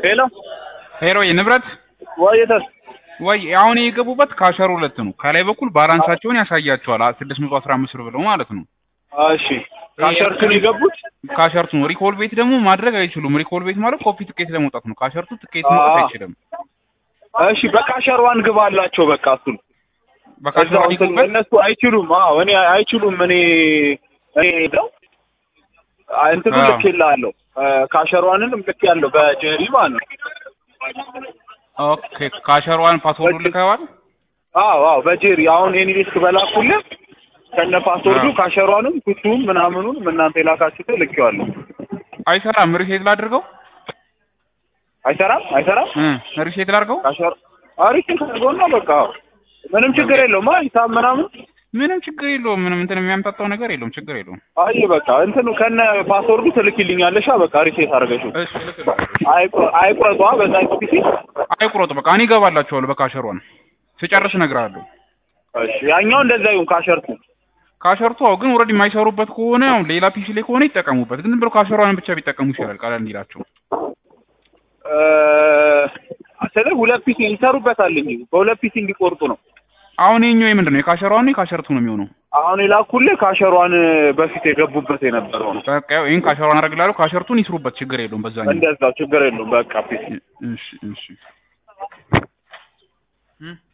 ሄሎ ሄሮ ንብረት ወይተስ ወይ አሁን የገቡበት ካሸር ሁለት ነው። ከላይ በኩል ባላንሳቸውን ያሳያቸዋል ስድስት መቶ አስራ አምስት ብር ብለው ማለት ነው። እሺ ካሸርቱን የገቡት ካሸርቱ ነው። ሪኮል ቤት ደግሞ ማድረግ አይችሉም። ሪኮል ቤት ማለት ኮፒ ትኬት ለመውጣት ነው። ካሸርቱ ትኬት መውጣት አዎ። አይችልም። እሺ በካሸሯን ግባ አላቸው በቃ እሱን በካሸር እዛው እንትን ይገቡበት እነሱ አይችሉም። አዎ እኔ አይችሉም። እኔ እኔ ነው እንትኑ አዎ። ልክ ይላለሁ ካሸሯንንም ልክ ያለው በጀሪ ማለት ነው። ኦኬ ካሸሯን ፓስወርዱ ልከዋል። አዎ አዎ በጀሪ አሁን ኤኒ ዲስክ በላኩልህ ከነ ፓስወርዱ አዎ። ካሸሯንም ኩቱም ምናምኑን እናንተ የላካችሁት ልኬዋለሁ። አይሰራም። ሪሴት ላድርገው አይሰራም አይሰራም እ ሪሴት ላድርገው። ካሸር አሪፍ ተደርጎና በቃ አዎ። ምንም ችግር የለውም። አይ ሂሳብ ምናምን ምንም ችግር የለውም። ምንም እንትን የሚያምታታው ነገር የለውም። ችግር የለውም። አይ በቃ እንትኑ ከነ ፓስወርዱ ትልኪልኛለሽ። በቃ ሪሴት አድርገሽው እሺ ልክልሃለሁ። አይቁ- አይቁረጧ በዛ ፒሲ አይቁረጡ በቃ እኔ እገባላችኋለሁ በካሸሯን ስጨርስ እነግርሃለሁ። እሺ ያኛው እንደዛ ይሁን ካሸርቱ ካሸርቱ አዎ፣ ግን ኦልሬዲ የማይሰሩበት ከሆነ አሁን ሌላ ፒሲ ላይ ከሆነ ይጠቀሙበት። ግን ዝም ብሎ ካሸሯን ብቻ ቢጠቀሙ ይሻላል፣ ቀለል እንዲላቸው። እ ስለ ሁለት ፒሲ ይሰሩበታል እንጂ በሁለት ፒሲ እንዲቆርጡ ነው። አሁን የኛው የምንድን ነው የካሸሯን ነው የካሸርቱ ነው የሚሆነው? አሁን የላኩልህ ካሸሯን በፊት የገቡበት የነበረው ነው። በቃ ያው ይሄን ካሸሯን አደርግላለሁ። ካሸርቱን ይስሩበት፣ ችግር የለውም። በዛኛው እንደዛው ችግር የለውም። በቃ ፒሲ እሺ እሺ